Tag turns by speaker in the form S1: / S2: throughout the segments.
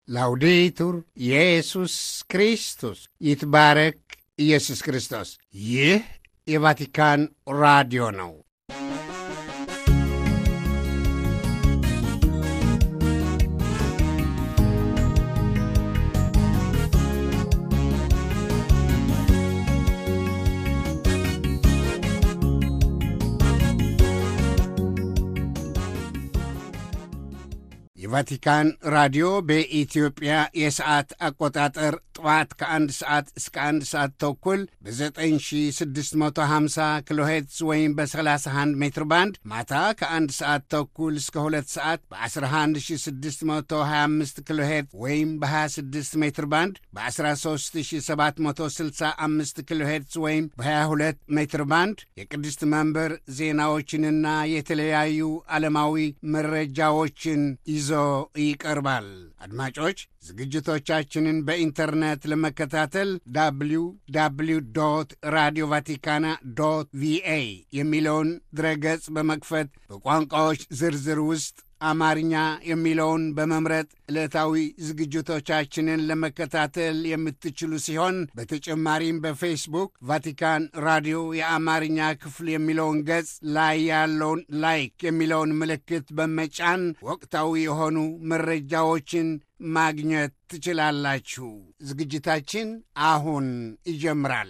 S1: ላውዴቱር ኢየሱስ ክርስቶስ ይትባረክ ኢየሱስ ክርስቶስ። ይህ የቫቲካን ራዲዮ ነው። የቫቲካን ራዲዮ በኢትዮጵያ የሰዓት አቆጣጠር ጠዋት ከአንድ ሰዓት እስከ አንድ ሰዓት ተኩል በ9650 ኪሎ ሄርትዝ ወይም በ31 ሜትር ባንድ ማታ ከአንድ ሰዓት ተኩል እስከ ሁለት ሰዓት በ11625 ኪሎ ሄርትዝ ወይም በ26 ሜትር ባንድ በ13765 ኪሎ ሄርትዝ ወይም በ22 ሜትር ባንድ የቅድስት መንበር ዜናዎችንና የተለያዩ ዓለማዊ መረጃዎችን ይዞ ይቀርባል። አድማጮች ዝግጅቶቻችንን በኢንተርኔት ለመከታተል ዳብሊው ዳብሊው ዶት ራዲዮ ቫቲካና ዶት ቪኤ የሚለውን ድረገጽ በመክፈት በቋንቋዎች ዝርዝር ውስጥ አማርኛ የሚለውን በመምረጥ ዕለታዊ ዝግጅቶቻችንን ለመከታተል የምትችሉ ሲሆን በተጨማሪም በፌስቡክ ቫቲካን ራዲዮ የአማርኛ ክፍል የሚለውን ገጽ ላይ ያለውን ላይክ የሚለውን ምልክት በመጫን ወቅታዊ የሆኑ መረጃዎችን ማግኘት ትችላላችሁ። ዝግጅታችን አሁን ይጀምራል።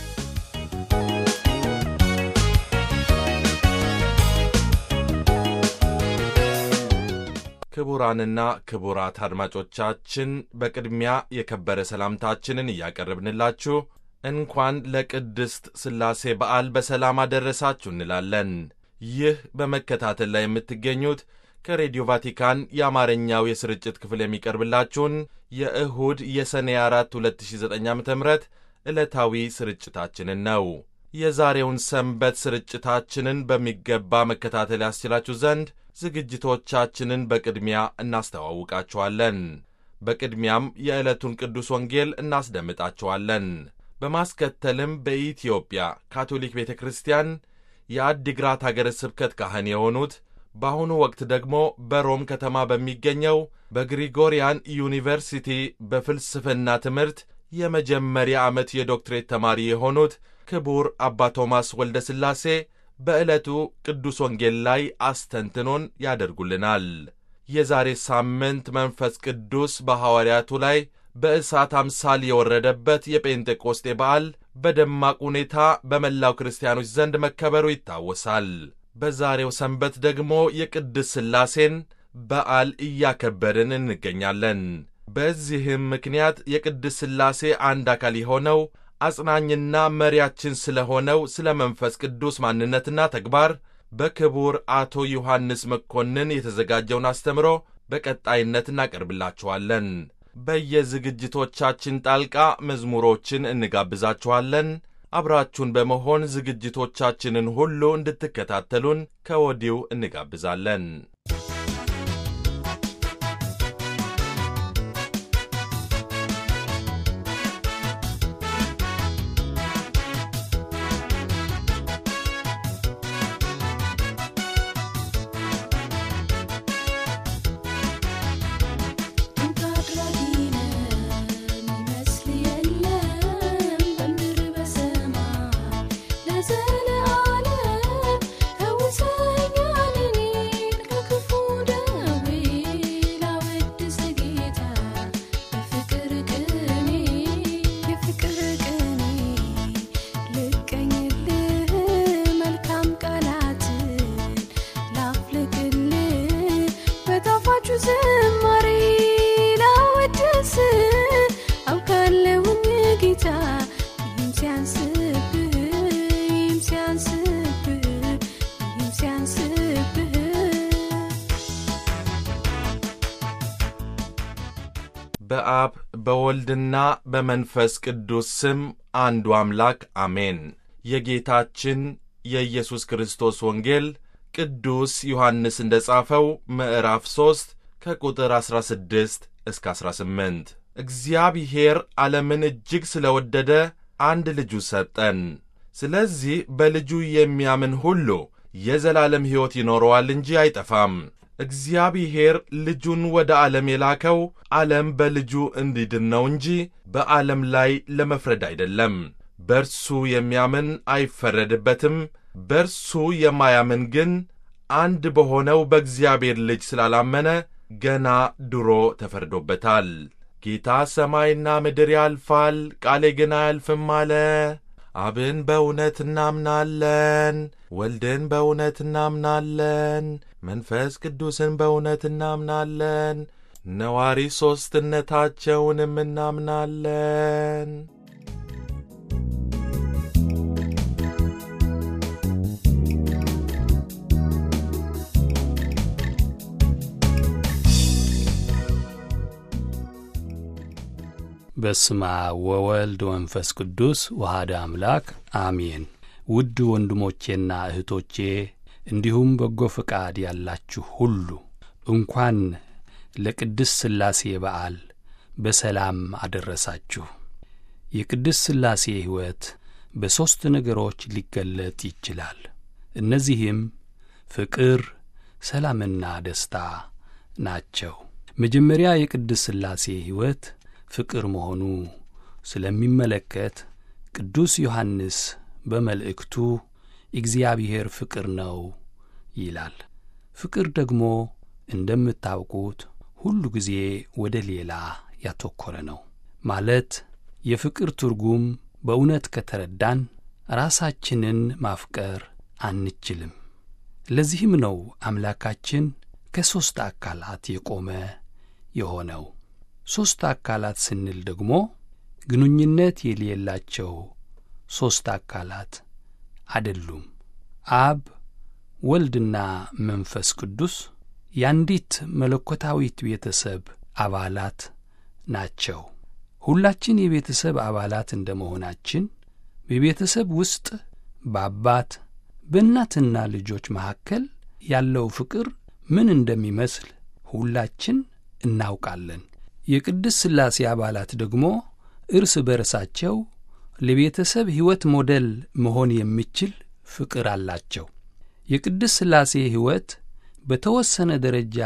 S2: ክቡራንና ክቡራት አድማጮቻችን በቅድሚያ የከበረ ሰላምታችንን እያቀረብንላችሁ እንኳን ለቅድስት ሥላሴ በዓል በሰላም አደረሳችሁ እንላለን። ይህ በመከታተል ላይ የምትገኙት ከሬዲዮ ቫቲካን የአማርኛው የስርጭት ክፍል የሚቀርብላችሁን የእሁድ የሰኔ 4 2009 ዓ ም ዕለታዊ ስርጭታችንን ነው። የዛሬውን ሰንበት ስርጭታችንን በሚገባ መከታተል ያስችላችሁ ዘንድ ዝግጅቶቻችንን በቅድሚያ እናስተዋውቃችኋለን። በቅድሚያም የዕለቱን ቅዱስ ወንጌል እናስደምጣችኋለን። በማስከተልም በኢትዮጵያ ካቶሊክ ቤተ ክርስቲያን የአዲግራት አገረ ስብከት ካህን የሆኑት በአሁኑ ወቅት ደግሞ በሮም ከተማ በሚገኘው በግሪጎሪያን ዩኒቨርሲቲ በፍልስፍና ትምህርት የመጀመሪያ ዓመት የዶክትሬት ተማሪ የሆኑት ክቡር አባ ቶማስ ወልደ ሥላሴ በዕለቱ ቅዱስ ወንጌል ላይ አስተንትኖን ያደርጉልናል። የዛሬ ሳምንት መንፈስ ቅዱስ በሐዋርያቱ ላይ በእሳት አምሳል የወረደበት የጴንጤቆስጤ በዓል በደማቅ ሁኔታ በመላው ክርስቲያኖች ዘንድ መከበሩ ይታወሳል። በዛሬው ሰንበት ደግሞ የቅድስ ሥላሴን በዓል እያከበርን እንገኛለን። በዚህም ምክንያት የቅድስ ሥላሴ አንድ አካል የሆነው አጽናኝና መሪያችን ስለ ሆነው ስለ መንፈስ ቅዱስ ማንነትና ተግባር በክቡር አቶ ዮሐንስ መኮንን የተዘጋጀውን አስተምሮ በቀጣይነት እናቀርብላችኋለን። በየዝግጅቶቻችን ጣልቃ መዝሙሮችን እንጋብዛችኋለን። አብራችሁን በመሆን ዝግጅቶቻችንን ሁሉ እንድትከታተሉን ከወዲሁ እንጋብዛለን። በአብ በወልድና በመንፈስ ቅዱስ ስም አንዱ አምላክ አሜን። የጌታችን የኢየሱስ ክርስቶስ ወንጌል ቅዱስ ዮሐንስ እንደ ጻፈው ምዕራፍ 3 ከቁጥር 16 እስከ 18 እግዚአብሔር ዓለምን እጅግ ስለ ወደደ አንድ ልጁ ሰጠን። ስለዚህ በልጁ የሚያምን ሁሉ የዘላለም ሕይወት ይኖረዋል እንጂ አይጠፋም። እግዚአብሔር ልጁን ወደ ዓለም የላከው ዓለም በልጁ እንዲድን ነው እንጂ በዓለም ላይ ለመፍረድ አይደለም። በእርሱ የሚያምን አይፈረድበትም። በእርሱ የማያምን ግን አንድ በሆነው በእግዚአብሔር ልጅ ስላላመነ ገና ድሮ ተፈርዶበታል። ጌታ ሰማይና ምድር ያልፋል፣ ቃሌ ግን አያልፍም አለ። አብን በእውነት እናምናለን፣ ወልድን በእውነት እናምናለን፣ መንፈስ ቅዱስን በእውነት እናምናለን፣ ነዋሪ ሦስትነታቸውንም እናምናለን።
S3: በስመ አብ ወወልድ ወመንፈስ ቅዱስ ወሃደ አምላክ አሜን። ውድ ወንድሞቼና እህቶቼ እንዲሁም በጎ ፈቃድ ያላችሁ ሁሉ እንኳን ለቅድስት ሥላሴ በዓል በሰላም አደረሳችሁ። የቅድስት ሥላሴ ሕይወት በሦስት ነገሮች ሊገለጥ ይችላል። እነዚህም ፍቅር፣ ሰላምና ደስታ ናቸው። መጀመሪያ የቅድስት ሥላሴ ሕይወት ፍቅር መሆኑ ስለሚመለከት ቅዱስ ዮሐንስ በመልእክቱ እግዚአብሔር ፍቅር ነው ይላል። ፍቅር ደግሞ እንደምታውቁት ሁሉ ጊዜ ወደ ሌላ ያተኮረ ነው። ማለት የፍቅር ትርጉም በእውነት ከተረዳን ራሳችንን ማፍቀር አንችልም። ለዚህም ነው አምላካችን ከሦስት አካላት የቆመ የሆነው። ሦስት አካላት ስንል ደግሞ ግንኙነት የሌላቸው ሦስት አካላት አይደሉም። አብ፣ ወልድና መንፈስ ቅዱስ የአንዲት መለኮታዊት ቤተሰብ አባላት ናቸው። ሁላችን የቤተሰብ አባላት እንደ መሆናችን በቤተሰብ ውስጥ በአባት በእናትና ልጆች መካከል ያለው ፍቅር ምን እንደሚመስል ሁላችን እናውቃለን። የቅድስት ሥላሴ አባላት ደግሞ እርስ በርሳቸው ለቤተሰብ ሕይወት ሞዴል መሆን የሚችል ፍቅር አላቸው። የቅድስት ሥላሴ ሕይወት በተወሰነ ደረጃ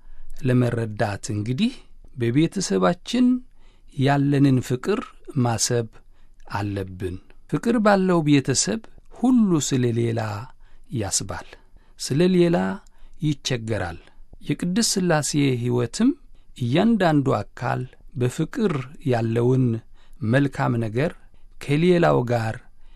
S3: ለመረዳት እንግዲህ በቤተሰባችን ያለንን ፍቅር ማሰብ አለብን። ፍቅር ባለው ቤተሰብ ሁሉ ስለ ሌላ ያስባል፣ ስለ ሌላ ይቸገራል። የቅድስት ሥላሴ ሕይወትም እያንዳንዱ አካል በፍቅር ያለውን መልካም ነገር ከሌላው ጋር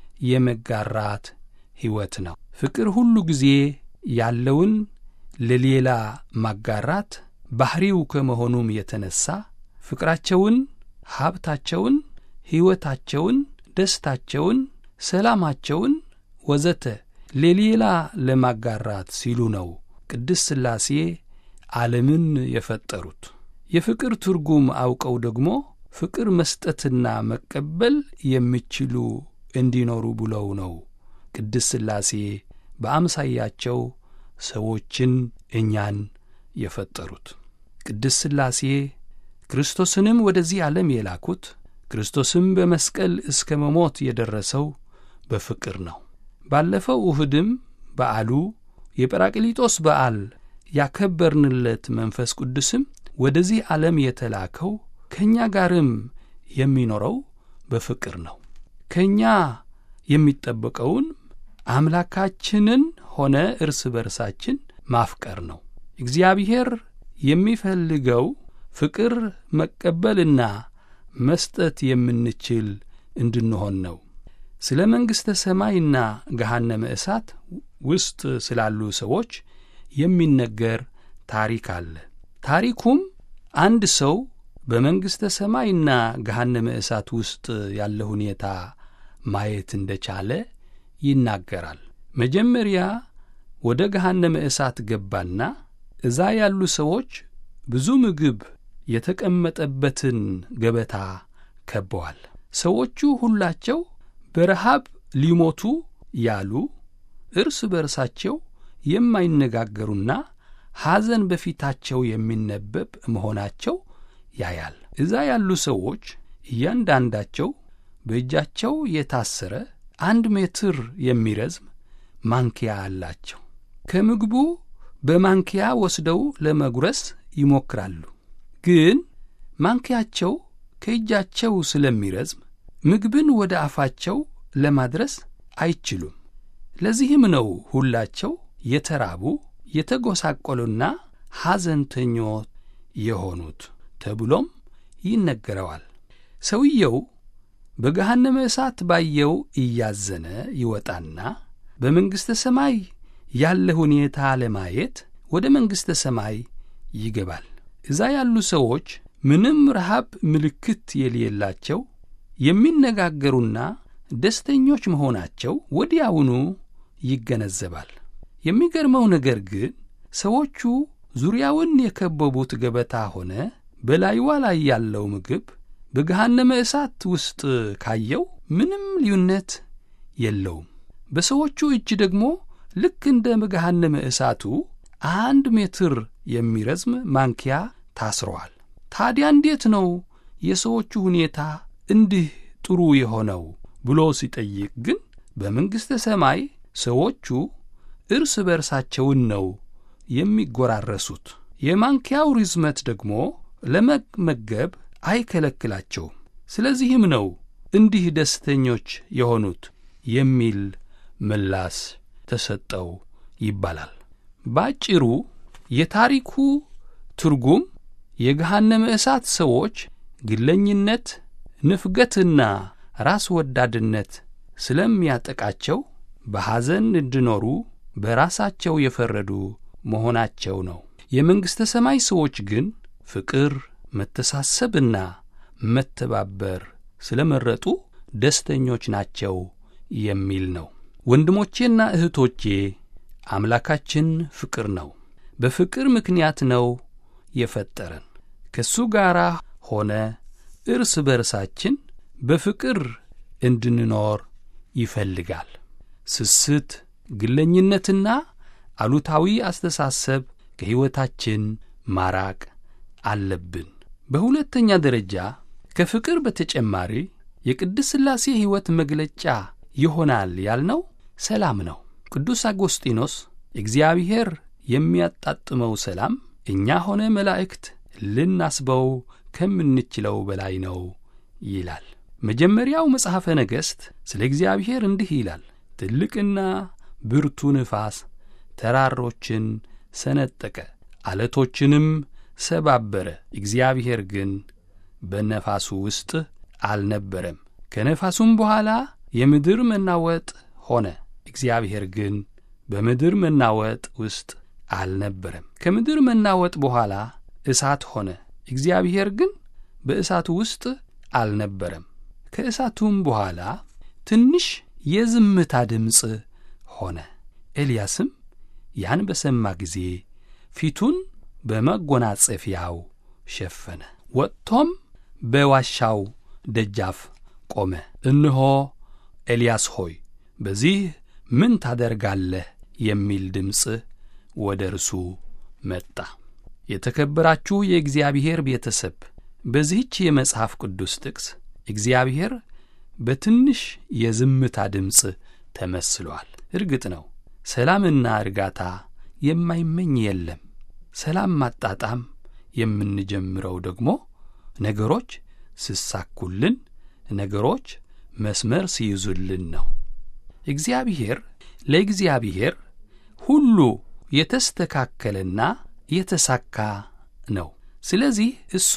S3: የመጋራት ሕይወት ነው። ፍቅር ሁሉ ጊዜ ያለውን ለሌላ ማጋራት ባሕሪው ከመሆኑም የተነሣ ፍቅራቸውን፣ ሀብታቸውን፣ ሕይወታቸውን፣ ደስታቸውን፣ ሰላማቸውን ወዘተ ለሌላ ለማጋራት ሲሉ ነው ቅድስት ሥላሴ ዓለምን የፈጠሩት። የፍቅር ትርጉም አውቀው ደግሞ ፍቅር መስጠትና መቀበል የሚችሉ እንዲኖሩ ብለው ነው ቅድስት ሥላሴ በአምሳያቸው ሰዎችን እኛን የፈጠሩት። ቅድስት ሥላሴ ክርስቶስንም ወደዚህ ዓለም የላኩት ክርስቶስም በመስቀል እስከ መሞት የደረሰው በፍቅር ነው። ባለፈው እሁድም በዓሉ የጰራቅሊጦስ በዓል ያከበርንለት መንፈስ ቅዱስም ወደዚህ ዓለም የተላከው ከእኛ ጋርም የሚኖረው በፍቅር ነው። ከእኛ የሚጠበቀውን አምላካችንን ሆነ እርስ በርሳችን ማፍቀር ነው። እግዚአብሔር የሚፈልገው ፍቅር መቀበልና መስጠት የምንችል እንድንሆን ነው። ስለ መንግሥተ ሰማይና ገሃነመ እሳት ውስጥ ስላሉ ሰዎች የሚነገር ታሪክ አለ። ታሪኩም አንድ ሰው በመንግሥተ ሰማይና ገሃነመ እሳት ውስጥ ያለ ሁኔታ ማየት እንደቻለ ይናገራል። መጀመሪያ ወደ ገሃነመ እሳት ገባና እዛ ያሉ ሰዎች ብዙ ምግብ የተቀመጠበትን ገበታ ከበዋል። ሰዎቹ ሁላቸው በረሃብ ሊሞቱ ያሉ እርስ በርሳቸው የማይነጋገሩና ሐዘን በፊታቸው የሚነበብ መሆናቸው ያያል። እዛ ያሉ ሰዎች እያንዳንዳቸው በእጃቸው የታሰረ አንድ ሜትር የሚረዝም ማንኪያ አላቸው። ከምግቡ በማንኪያ ወስደው ለመጉረስ ይሞክራሉ። ግን ማንኪያቸው ከእጃቸው ስለሚረዝም ምግብን ወደ አፋቸው ለማድረስ አይችሉም። ለዚህም ነው ሁላቸው የተራቡ የተጎሳቆሉና ሐዘንተኞች የሆኑት ተብሎም ይነገረዋል። ሰውየው በገሃነመ እሳት ባየው እያዘነ ይወጣና በመንግሥተ ሰማይ ያለ ሁኔታ ለማየት ወደ መንግሥተ ሰማይ ይገባል። እዛ ያሉ ሰዎች ምንም ረሃብ ምልክት የሌላቸው የሚነጋገሩና ደስተኞች መሆናቸው ወዲያውኑ ይገነዘባል። የሚገርመው ነገር ግን ሰዎቹ ዙሪያውን የከበቡት ገበታ ሆነ በላይዋ ላይ ያለው ምግብ በገሃነመ እሳት ውስጥ ካየው ምንም ልዩነት የለውም። በሰዎቹ እጅ ደግሞ ልክ እንደ ገሃነመ እሳቱ አንድ ሜትር የሚረዝም ማንኪያ ታስረዋል። ታዲያ እንዴት ነው የሰዎቹ ሁኔታ እንዲህ ጥሩ የሆነው ብሎ ሲጠይቅ ግን በመንግሥተ ሰማይ ሰዎቹ እርስ በርሳቸውን ነው የሚጎራረሱት። የማንኪያው ርዝመት ደግሞ ለመመገብ አይከለክላቸውም። ስለዚህም ነው እንዲህ ደስተኞች የሆኑት የሚል ምላስ ተሰጠው ይባላል። ባጭሩ የታሪኩ ትርጉም የገሃነመ እሳት ሰዎች ግለኝነት፣ ንፍገትና ራስ ወዳድነት ስለሚያጠቃቸው በሐዘን እንዲኖሩ በራሳቸው የፈረዱ መሆናቸው ነው። የመንግሥተ ሰማይ ሰዎች ግን ፍቅር፣ መተሳሰብና መተባበር ስለመረጡ ደስተኞች ናቸው የሚል ነው። ወንድሞቼና እህቶቼ አምላካችን ፍቅር ነው። በፍቅር ምክንያት ነው የፈጠረን። ከእሱ ጋር ሆነ እርስ በርሳችን በፍቅር እንድንኖር ይፈልጋል። ስስት፣ ግለኝነትና አሉታዊ አስተሳሰብ ከሕይወታችን ማራቅ አለብን። በሁለተኛ ደረጃ ከፍቅር በተጨማሪ የቅድስት ሥላሴ ሕይወት መግለጫ ይሆናል ያልነው ሰላም ነው። ቅዱስ አጎስጢኖስ እግዚአብሔር የሚያጣጥመው ሰላም እኛ ሆነ መላእክት ልናስበው ከምንችለው በላይ ነው ይላል። መጀመሪያው መጽሐፈ ነገሥት ስለ እግዚአብሔር እንዲህ ይላል። ትልቅና ብርቱ ንፋስ ተራሮችን ሰነጠቀ፣ አለቶችንም ሰባበረ። እግዚአብሔር ግን በነፋሱ ውስጥ አልነበረም። ከነፋሱም በኋላ የምድር መናወጥ ሆነ። እግዚአብሔር ግን በምድር መናወጥ ውስጥ አልነበረም። ከምድር መናወጥ በኋላ እሳት ሆነ። እግዚአብሔር ግን በእሳቱ ውስጥ አልነበረም። ከእሳቱም በኋላ ትንሽ የዝምታ ድምፅ ሆነ። ኤልያስም ያን በሰማ ጊዜ ፊቱን በመጎናጸፊያው ሸፈነ፣ ወጥቶም በዋሻው ደጃፍ ቆመ። እነሆ ኤልያስ ሆይ በዚህ ምን ታደርጋለህ? የሚል ድምፅ ወደ እርሱ መጣ። የተከበራችሁ የእግዚአብሔር ቤተሰብ በዚህች የመጽሐፍ ቅዱስ ጥቅስ እግዚአብሔር በትንሽ የዝምታ ድምፅ ተመስሏል። እርግጥ ነው ሰላምና እርጋታ የማይመኝ የለም። ሰላም ማጣጣም የምንጀምረው ደግሞ ነገሮች ስሳኩልን፣ ነገሮች መስመር ሲይዙልን ነው። እግዚአብሔር ለእግዚአብሔር ሁሉ የተስተካከለና የተሳካ ነው። ስለዚህ እሱ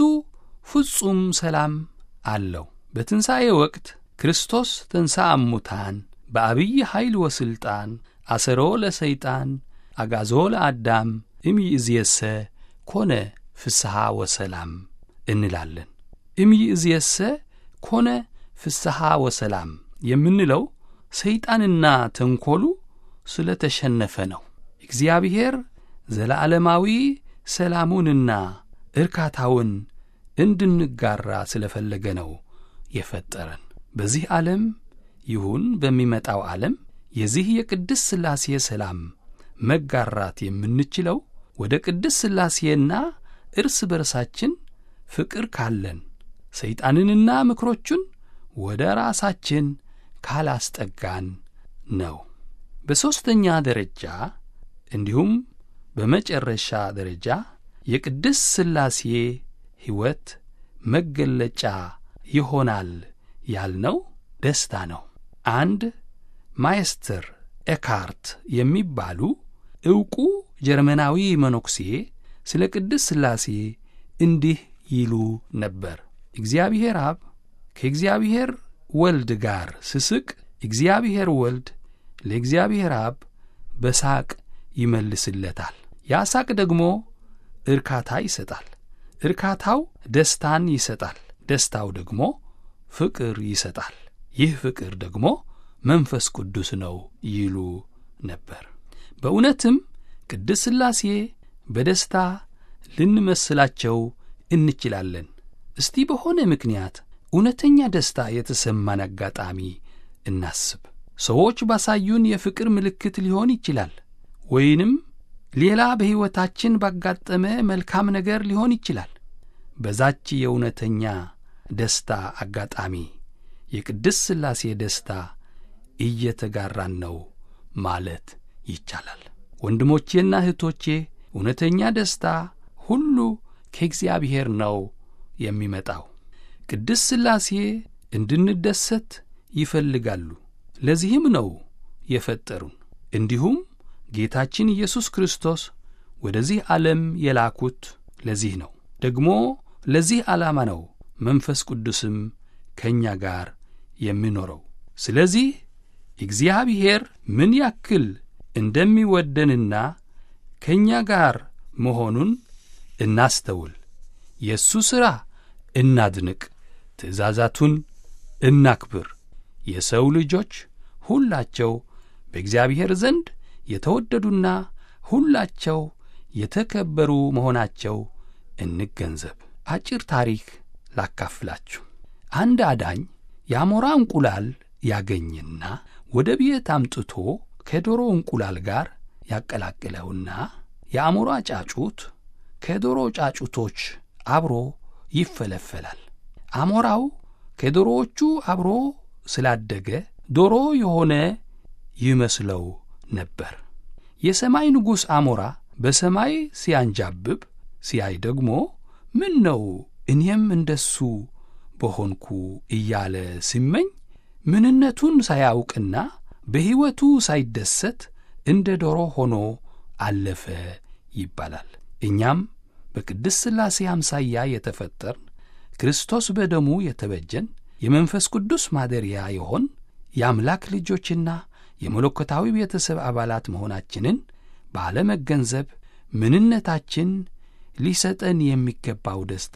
S3: ፍጹም ሰላም አለው። በትንሣኤ ወቅት ክርስቶስ ተንሣአ እሙታን በአብይ ኃይል ወሥልጣን አሰሮ ለሰይጣን አጋዞ ለአዳም እምይእዜሰ ኮነ ፍስሐ ወሰላም እንላለን። እምይእዜሰ ኮነ ፍስሐ ወሰላም የምንለው ሰይጣንና ተንኰሉ ስለ ተሸነፈ ነው። እግዚአብሔር ዘለዓለማዊ ሰላሙንና እርካታውን እንድንጋራ ስለ ፈለገ ነው የፈጠረን። በዚህ ዓለም ይሁን በሚመጣው ዓለም የዚህ የቅድስ ሥላሴ ሰላም መጋራት የምንችለው ወደ ቅድስ ሥላሴና እርስ በርሳችን ፍቅር ካለን ሰይጣንንና ምክሮቹን ወደ ራሳችን ካላስጠጋን ነው። በሦስተኛ ደረጃ እንዲሁም በመጨረሻ ደረጃ የቅድስት ሥላሴ ሕይወት መገለጫ ይሆናል ያልነው ደስታ ነው። አንድ ማይስተር ኤካርት የሚባሉ ዕውቁ ጀርመናዊ መነኩሴ ስለ ቅድስት ሥላሴ እንዲህ ይሉ ነበር። እግዚአብሔር አብ ከእግዚአብሔር ወልድ ጋር ስስቅ እግዚአብሔር ወልድ ለእግዚአብሔር አብ በሳቅ ይመልስለታል። ያ ሳቅ ደግሞ እርካታ ይሰጣል። እርካታው ደስታን ይሰጣል። ደስታው ደግሞ ፍቅር ይሰጣል። ይህ ፍቅር ደግሞ መንፈስ ቅዱስ ነው ይሉ ነበር። በእውነትም ቅድስት ሥላሴ በደስታ ልንመስላቸው እንችላለን። እስቲ በሆነ ምክንያት እውነተኛ ደስታ የተሰማን አጋጣሚ እናስብ። ሰዎች ባሳዩን የፍቅር ምልክት ሊሆን ይችላል፣ ወይንም ሌላ በሕይወታችን ባጋጠመ መልካም ነገር ሊሆን ይችላል። በዛች የእውነተኛ ደስታ አጋጣሚ የቅድስት ሥላሴ ደስታ እየተጋራን ነው ማለት ይቻላል። ወንድሞቼና እህቶቼ እውነተኛ ደስታ ሁሉ ከእግዚአብሔር ነው የሚመጣው። ቅድስት ሥላሴ እንድንደሰት ይፈልጋሉ። ለዚህም ነው የፈጠሩን። እንዲሁም ጌታችን ኢየሱስ ክርስቶስ ወደዚህ ዓለም የላኩት ለዚህ ነው። ደግሞ ለዚህ ዓላማ ነው መንፈስ ቅዱስም ከእኛ ጋር የሚኖረው። ስለዚህ እግዚአብሔር ምን ያክል እንደሚወደንና ከእኛ ጋር መሆኑን እናስተውል። የእሱ ሥራ እናድንቅ፣ ትእዛዛቱን እናክብር። የሰው ልጆች ሁላቸው በእግዚአብሔር ዘንድ የተወደዱና ሁላቸው የተከበሩ መሆናቸው እንገንዘብ። አጭር ታሪክ ላካፍላችሁ። አንድ አዳኝ የአሞራ እንቁላል ያገኝና ወደ ቤት አምጥቶ ከዶሮ እንቁላል ጋር ያቀላቅለውና የአሞራ ጫጩት ከዶሮ ጫጩቶች አብሮ ይፈለፈላል። አሞራው ከዶሮዎቹ አብሮ ስላደገ ዶሮ የሆነ ይመስለው ነበር። የሰማይ ንጉሥ አሞራ በሰማይ ሲያንጃብብ ሲያይ ደግሞ ምን ነው እኔም እንደሱ በሆንኩ እያለ ሲመኝ ምንነቱን ሳያውቅና በሕይወቱ ሳይደሰት እንደ ዶሮ ሆኖ አለፈ ይባላል። እኛም በቅድስት ሥላሴ አምሳያ የተፈጠርን ክርስቶስ በደሙ የተበጀን የመንፈስ ቅዱስ ማደሪያ የሆን የአምላክ ልጆችና የመለኮታዊ ቤተሰብ አባላት መሆናችንን ባለመገንዘብ ምንነታችን ሊሰጠን የሚገባው ደስታ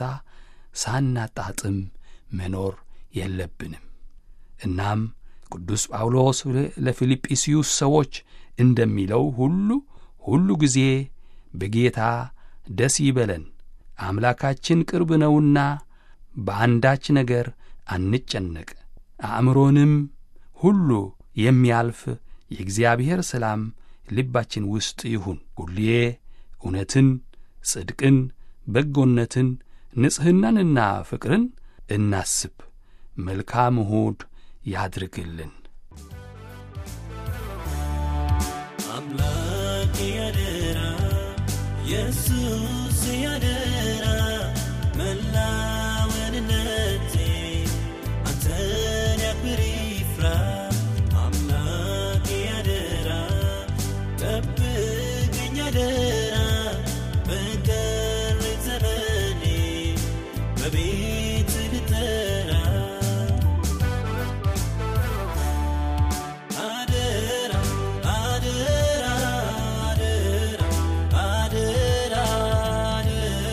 S3: ሳናጣጥም መኖር የለብንም። እናም ቅዱስ ጳውሎስ ለፊልጵስዩስ ሰዎች እንደሚለው ሁሉ ሁሉ ጊዜ በጌታ ደስ ይበለን፣ አምላካችን ቅርብ ነውና በአንዳች ነገር አንጨነቅ፣ አእምሮንም ሁሉ የሚያልፍ የእግዚአብሔር ሰላም ልባችን ውስጥ ይሁን። ሁሌ እውነትን፣ ጽድቅን፣ በጎነትን፣ ንጽሕናንና ፍቅርን እናስብ። መልካም እሁድ ያድርግልን።
S4: አምላክ ያደራ ኢየሱስ ያደራ መላወንነቴ አንተን ያክብር ይፍራ አምላክ ያደራ ጠብቀኝ ያደራ በቀረኝ ዘመኔ በቤት ልጠራ አደራ አደራ አደራ አደራ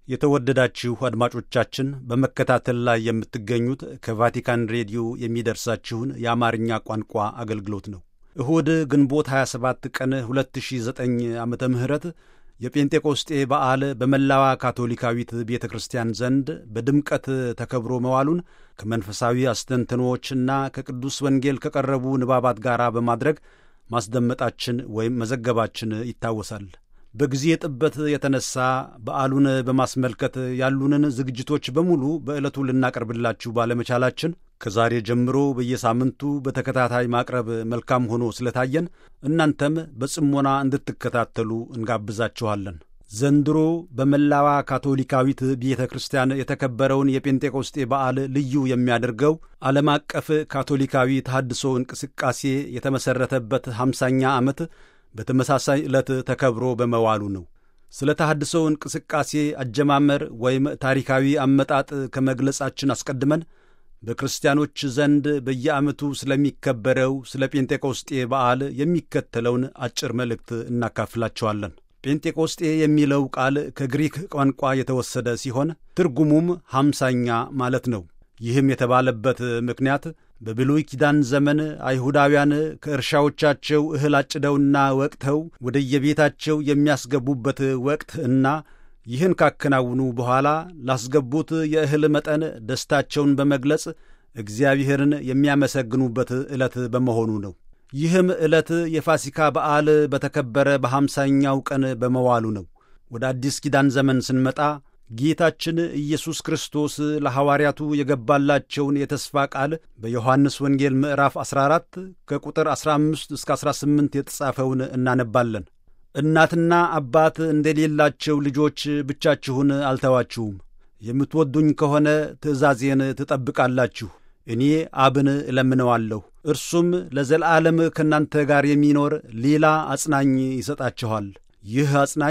S5: የተወደዳችሁ አድማጮቻችን በመከታተል ላይ የምትገኙት ከቫቲካን ሬዲዮ የሚደርሳችሁን የአማርኛ ቋንቋ አገልግሎት ነው። እሁድ ግንቦት 27 ቀን 2009 ዓመተ ምህረት የጴንጤቆስጤ በዓል በመላዋ ካቶሊካዊት ቤተ ክርስቲያን ዘንድ በድምቀት ተከብሮ መዋሉን ከመንፈሳዊ አስተንትኖዎችና ከቅዱስ ወንጌል ከቀረቡ ንባባት ጋር በማድረግ ማስደመጣችን ወይም መዘገባችን ይታወሳል። በጊዜ ጥበት የተነሳ በዓሉን በማስመልከት ያሉንን ዝግጅቶች በሙሉ በዕለቱ ልናቀርብላችሁ ባለመቻላችን ከዛሬ ጀምሮ በየሳምንቱ በተከታታይ ማቅረብ መልካም ሆኖ ስለታየን እናንተም በጽሞና እንድትከታተሉ እንጋብዛችኋለን። ዘንድሮ በመላዋ ካቶሊካዊት ቤተ ክርስቲያን የተከበረውን የጴንጤቆስጤ በዓል ልዩ የሚያደርገው ዓለም አቀፍ ካቶሊካዊ ተሐድሶ እንቅስቃሴ የተመሠረተበት ሃምሳኛ ዓመት በተመሳሳይ ዕለት ተከብሮ በመዋሉ ነው። ስለ ተሐድሶ እንቅስቃሴ አጀማመር ወይም ታሪካዊ አመጣጥ ከመግለጻችን አስቀድመን በክርስቲያኖች ዘንድ በየዓመቱ ስለሚከበረው ስለ ጴንጤቆስጤ በዓል የሚከተለውን አጭር መልእክት እናካፍላቸዋለን። ጴንጤቆስጤ የሚለው ቃል ከግሪክ ቋንቋ የተወሰደ ሲሆን ትርጉሙም ሐምሳኛ ማለት ነው። ይህም የተባለበት ምክንያት በብሉይ ኪዳን ዘመን አይሁዳውያን ከእርሻዎቻቸው እህል አጭደውና ወቅተው ወደየቤታቸው የሚያስገቡበት ወቅት እና ይህን ካከናውኑ በኋላ ላስገቡት የእህል መጠን ደስታቸውን በመግለጽ እግዚአብሔርን የሚያመሰግኑበት ዕለት በመሆኑ ነው። ይህም ዕለት የፋሲካ በዓል በተከበረ በሐምሳኛው ቀን በመዋሉ ነው። ወደ አዲስ ኪዳን ዘመን ስንመጣ ጌታችን ኢየሱስ ክርስቶስ ለሐዋርያቱ የገባላቸውን የተስፋ ቃል በዮሐንስ ወንጌል ምዕራፍ 14 ከቁጥር 15 እስከ 18 የተጻፈውን እናነባለን። እናትና አባት እንደሌላቸው ልጆች ብቻችሁን አልተዋችሁም። የምትወዱኝ ከሆነ ትእዛዜን ትጠብቃላችሁ። እኔ አብን እለምነዋለሁ፣ እርሱም ለዘላለም ከእናንተ ጋር የሚኖር ሌላ አጽናኝ ይሰጣችኋል። ይህ አጽናኝ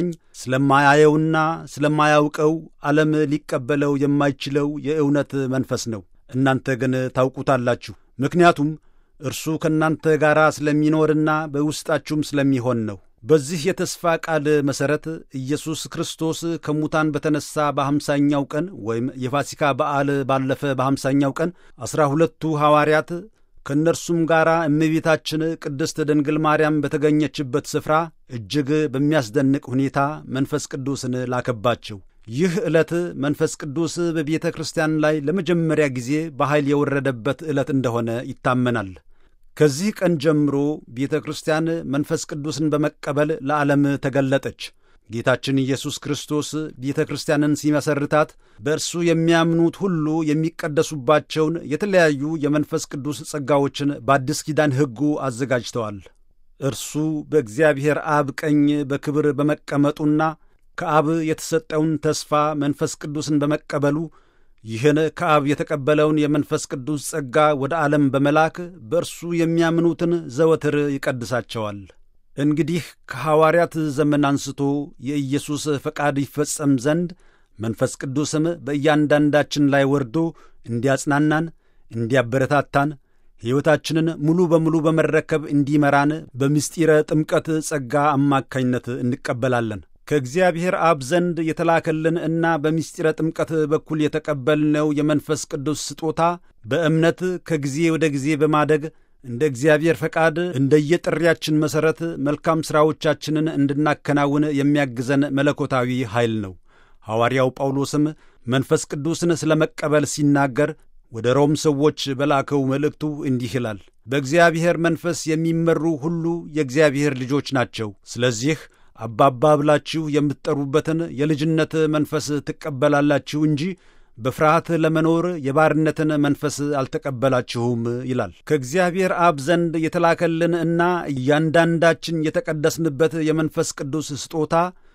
S5: ስለማያየውና ስለማያውቀው ዓለም ሊቀበለው የማይችለው የእውነት መንፈስ ነው። እናንተ ግን ታውቁታላችሁ፣ ምክንያቱም እርሱ ከእናንተ ጋር ስለሚኖርና በውስጣችሁም ስለሚሆን ነው። በዚህ የተስፋ ቃል መሠረት ኢየሱስ ክርስቶስ ከሙታን በተነሣ በሐምሳኛው ቀን ወይም የፋሲካ በዓል ባለፈ በሐምሳኛው ቀን ዐሥራ ሁለቱ ሐዋርያት ከእነርሱም ጋር እመቤታችን ቅድስት ድንግል ማርያም በተገኘችበት ስፍራ እጅግ በሚያስደንቅ ሁኔታ መንፈስ ቅዱስን ላከባቸው። ይህ ዕለት መንፈስ ቅዱስ በቤተ ክርስቲያን ላይ ለመጀመሪያ ጊዜ በኃይል የወረደበት ዕለት እንደሆነ ይታመናል። ከዚህ ቀን ጀምሮ ቤተ ክርስቲያን መንፈስ ቅዱስን በመቀበል ለዓለም ተገለጠች። ጌታችን ኢየሱስ ክርስቶስ ቤተ ክርስቲያንን ሲመሰርታት በእርሱ የሚያምኑት ሁሉ የሚቀደሱባቸውን የተለያዩ የመንፈስ ቅዱስ ጸጋዎችን በአዲስ ኪዳን ሕጉ አዘጋጅተዋል። እርሱ በእግዚአብሔር አብ ቀኝ በክብር በመቀመጡና ከአብ የተሰጠውን ተስፋ መንፈስ ቅዱስን በመቀበሉ ይህን ከአብ የተቀበለውን የመንፈስ ቅዱስ ጸጋ ወደ ዓለም በመላክ በእርሱ የሚያምኑትን ዘወትር ይቀድሳቸዋል። እንግዲህ ከሐዋርያት ዘመን አንስቶ የኢየሱስ ፈቃድ ይፈጸም ዘንድ መንፈስ ቅዱስም በእያንዳንዳችን ላይ ወርዶ እንዲያጽናናን፣ እንዲያበረታታን፣ ሕይወታችንን ሙሉ በሙሉ በመረከብ እንዲመራን በምስጢረ ጥምቀት ጸጋ አማካኝነት እንቀበላለን። ከእግዚአብሔር አብ ዘንድ የተላከልን እና በምስጢረ ጥምቀት በኩል የተቀበልነው የመንፈስ ቅዱስ ስጦታ በእምነት ከጊዜ ወደ ጊዜ በማደግ እንደ እግዚአብሔር ፈቃድ እንደየጥሪያችን መሠረት መልካም ሥራዎቻችንን እንድናከናውን የሚያግዘን መለኮታዊ ኃይል ነው። ሐዋርያው ጳውሎስም መንፈስ ቅዱስን ስለ መቀበል ሲናገር ወደ ሮም ሰዎች በላከው መልእክቱ እንዲህ ይላል፣ በእግዚአብሔር መንፈስ የሚመሩ ሁሉ የእግዚአብሔር ልጆች ናቸው። ስለዚህ አባባ ብላችሁ የምትጠሩበትን የልጅነት መንፈስ ትቀበላላችሁ እንጂ በፍርሃት ለመኖር የባርነትን መንፈስ አልተቀበላችሁም ይላል። ከእግዚአብሔር አብ ዘንድ የተላከልን እና እያንዳንዳችን የተቀደስንበት የመንፈስ ቅዱስ ስጦታ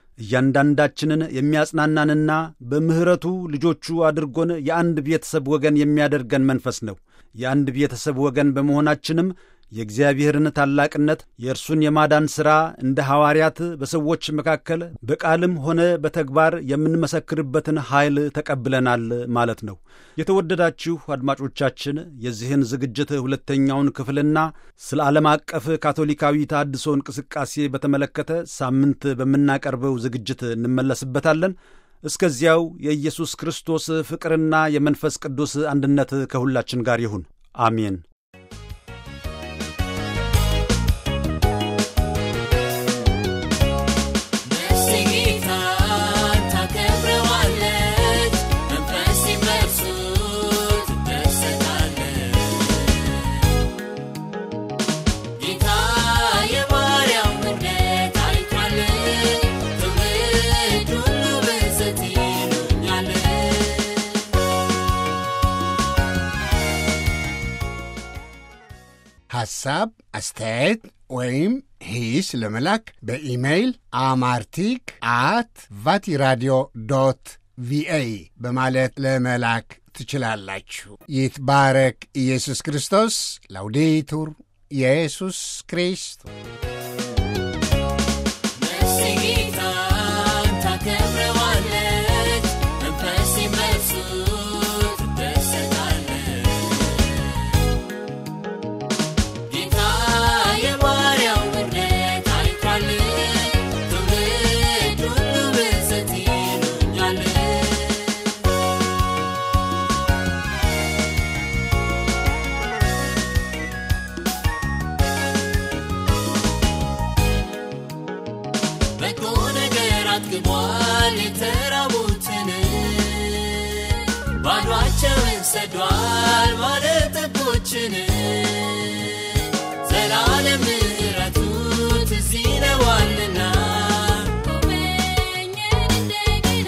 S5: እያንዳንዳችንን የሚያጽናናንና በምሕረቱ ልጆቹ አድርጎን የአንድ ቤተሰብ ወገን የሚያደርገን መንፈስ ነው። የአንድ ቤተሰብ ወገን በመሆናችንም የእግዚአብሔርን ታላቅነት የእርሱን የማዳን ሥራ እንደ ሐዋርያት በሰዎች መካከል በቃልም ሆነ በተግባር የምንመሰክርበትን ኃይል ተቀብለናል ማለት ነው። የተወደዳችሁ አድማጮቻችን የዚህን ዝግጅት ሁለተኛውን ክፍልና ስለ ዓለም አቀፍ ካቶሊካዊ ተሐድሶ እንቅስቃሴ በተመለከተ ሳምንት በምናቀርበው ዝግጅት እንመለስበታለን። እስከዚያው የኢየሱስ ክርስቶስ ፍቅርና የመንፈስ ቅዱስ አንድነት ከሁላችን ጋር ይሁን። አሜን።
S4: ነፍሴ ጌታን ታከብረዋለች፣ መንፈሴም በእርሱ ትደሰታለች። ጌታ የባሪያውን ምሕረት አይቷል፣ ትውልድ ሁሉ ብፅዕት ይሉኛል።
S1: ሐሳብ፣ አስተያየት ወይም ሂስ ለመላክ በኢሜይል አማርቲክ አት ቫቲራዲዮ ዶት ቪኦኤ በማለት ለመላክ ትችላላችሁ። ይትባረክ ኢየሱስ ክርስቶስ። ላውዴቱር ኢየሱስ ክርስቶስ
S4: ነፍሴ ጌታን ታከብረዋለች፣ መንፈሴም በእርሱ ትደሰታለች። ጌታ የባሪያውን ምሕረት አይቷል፣ ትውልድ ሁሉ ብፅዕት ይሉኛል። በጎ ነገር አጥግቧል የተራቡትን፣ ባዶአቸውን ሰዷል ባለጠጎችን። ዘላለም ምሕረቱ ትዝ ይለዋልና ጎበኘን እንደገና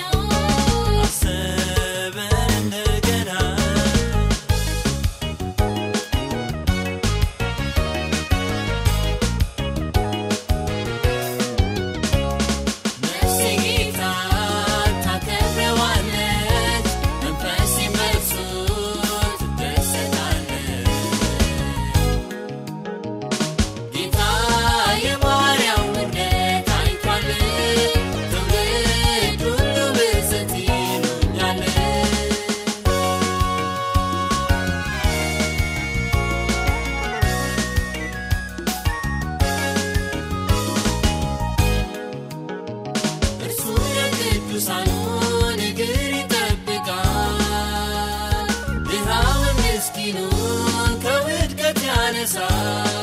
S4: አሰበን እንደገና ነፍሴ ጌታን ታከብረዋለች፣ መንፈሴም በእርሱ ትደሰታለች። ጌታ የባሪያውን ምሕረት አይቷል፣ ትውልድ ሁሉ ብፅዕት ይሉኛል። እርሱ የቅዱሳኑን እግር ይጠብቃል፣ ድሃውን ምስኪኑን ከውድቀት ያነሳል።